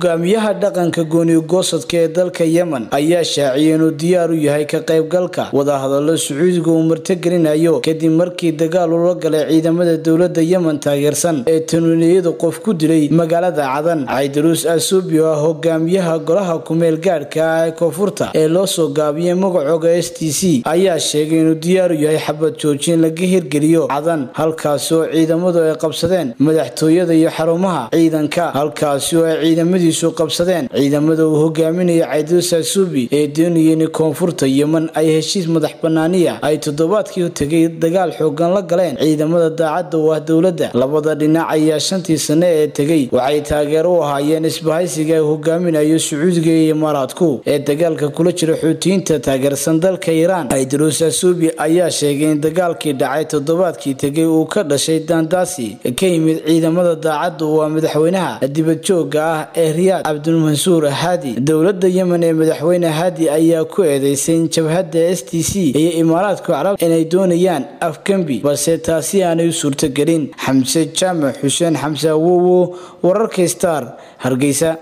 hogaamiyaha dhaqanka gooni-goosadka ee dalka yemen ayaa shaaciyay inuu diyaar u yahay ka qaybgalka wadahadalo sacuudiga uu martigelinayo kadib markii dagaal ula galay ciidamada dowlada yemen taageersan ee tanuuniyada qof ku dilay magaalada cadan caydaruus asubi oo ah hogaamiyaha golaha kumeel gaadhka ah ee koonfurta ee loo soo gaabiyay magacooga s t c ayaa sheegay inuu diyaar u yahay xabad joojin laga hirgeliyo cadan halkaasi oo ciidamadu ay qabsadeen madaxtooyada iyo xarumaha ciidanka halkaasi oo ay ciidamadiisu qabsadeen ciidamada uu hogaaminayo caydaruus asubi ee doonayeen koonfurta yemen ay heshiis madax banaaniya ay toddobaadkii tegay dagaal xoogan la galeen ciidamada daacadda u ah dowladda labada dhinac ayaa shantii sane ee tegay waxay taageero u ahaayeen isbahaysiga uu hogaaminayo sacuudiga iyo imaaraadku ee dagaalka kula jira xuutiyiinta taageersan dalka iiraan caydaruus asubi ayaa sheegay in dagaalkii dhacay toddobaadkii tegay uu ka dhashay daandaasi ka yimid ciidamada daacadda u ah madaxweynaha dibadjooga ah ee riyaad cabdulmansuur haadi dowlada yemen ee madaxweyne haadi ayaa ku eedeysay in jabhadda s t c iyo imaaraadka carab inay doonayaan afgembi balse taasi aanay u suurtagelin xamse jaamac xuseen xamse awowo wararka star hargeysa